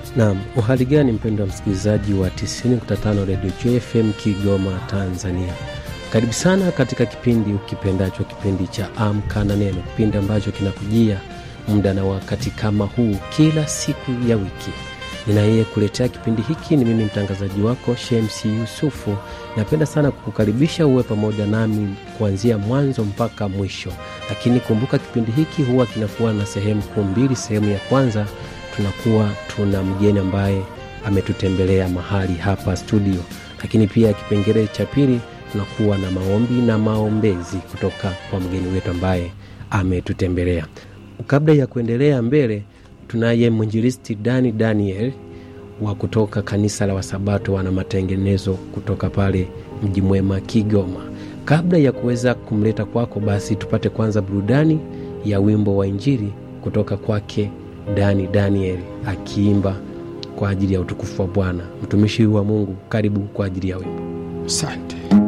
Naam, uhali gani mpendo wa msikilizaji wa 90.5 Radio JFM Kigoma, Tanzania. Karibu sana katika kipindi ukipendacho, kipindi cha Amka na Neno, kipindi ambacho kinakujia muda na wakati kama huu kila siku ya wiki. Ninayeye kuletea kipindi hiki ni mimi mtangazaji wako Shemsi Yusufu. Napenda sana kukukaribisha uwe pamoja nami kuanzia mwanzo mpaka mwisho, lakini kumbuka kipindi hiki huwa kinakuwa na sehemu kuu mbili. Sehemu ya kwanza tunakuwa tuna mgeni ambaye ametutembelea mahali hapa studio, lakini pia kipengele cha pili tunakuwa na maombi na maombezi kutoka kwa mgeni wetu ambaye ametutembelea. Kabla ya kuendelea mbele, tunaye mwinjilisti Dani Daniel wa kutoka kanisa la Wasabato wana matengenezo kutoka pale Mji Mwema, Kigoma. Kabla ya kuweza kumleta kwako, basi tupate kwanza burudani ya wimbo wa Injili kutoka kwake Dani Daniel akiimba kwa ajili ya utukufu wa Bwana. Mtumishi wa Mungu, karibu kwa ajili ya wimbo. Asante.